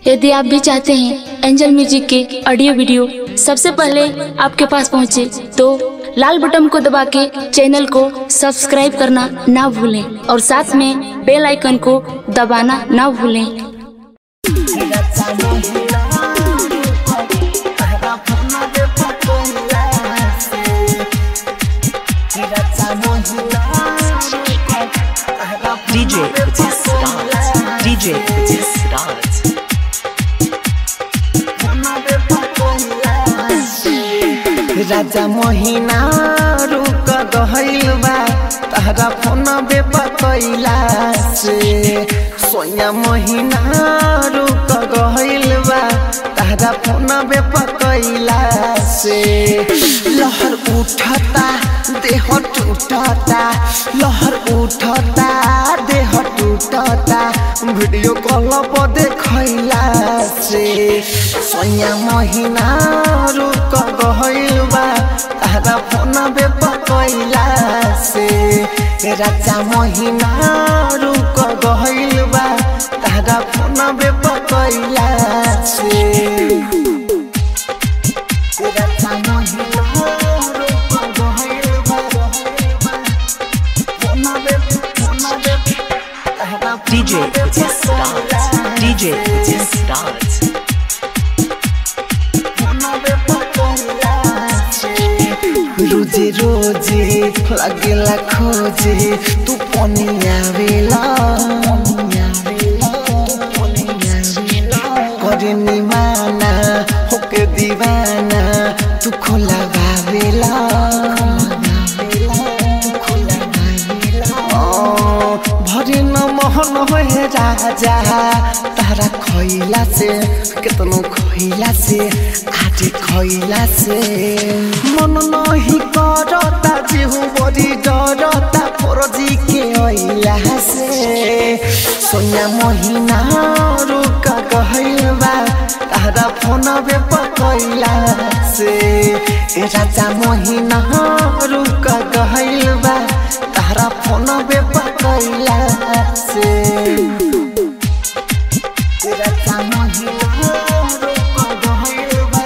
यदि आप भी चाहते हैं एंजल म्यूजिक के ऑडियो वीडियो सबसे पहले आपके पास पहुंचे तो लाल बटन को दबा के चैनल को सब्सक्राइब करना ना भूलें और साथ में बेल आइकन को दबाना ना भूलें DJ Petit Stars. DJ Petit Stars. राजा महीना रुक गहल बा तहरा फोन बेपकैला से सोया महीना रुक गहल बा तहरा फोन बेपकैला से लहर उठता देह टूटता लहर उठता देह टूटता वीडियो कॉल पर देखैला से सोया महीना रुक गहल बा तारा फोन बेपकैला से राजा महीना रुक गहल बा तारा फोन बेपकैला से राजा महीना रुक गहल बा फोन बेप फोन बेप तारा DJ Petit Stars. DJ Petit Stars. रोजे रोजे लगेला खोजे तू पनिया बेला करे निमाना होके दीवाना तू खोला बाबेला भरे न मोहन होए राजा तारा खैला से केतनो खैला से आजे खैला से मन नहीं करता जेहु बड़ी डरता फरजी के अइला से सोनिया महीना रुक कहलबा तारा फोन बे पकैला से ए राजा महीना रुक कहलबा तारा फोन बे पकैला से ए राजा महीना रुक कहलबा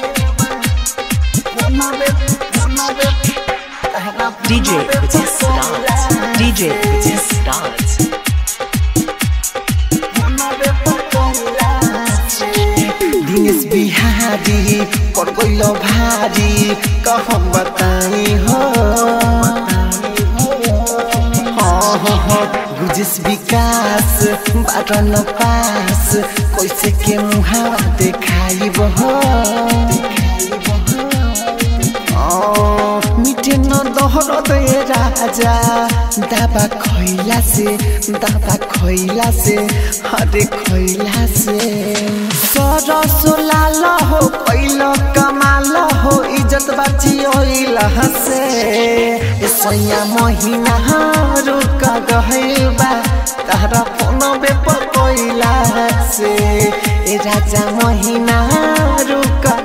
फोन बे फोन बे तारा DJ Petit Stars. DJ Petit Stars. Dinesh Bihari कर गइल भारी कहम बताई हो हाँ, हाँ, हाँ, गुजिस विकास बाटो न पास कैसे के मुहावा देखाई हो मिटे न दहर दे राजा दाबा खैला से दाबा खैला से हरे खैला से सरस लाल हो कैल कमाल हो इज्जत बाची ओइल हसे ए सैया महीना रुक गइल बा तारा फोन बे पकैला से ए राजा महीना रुक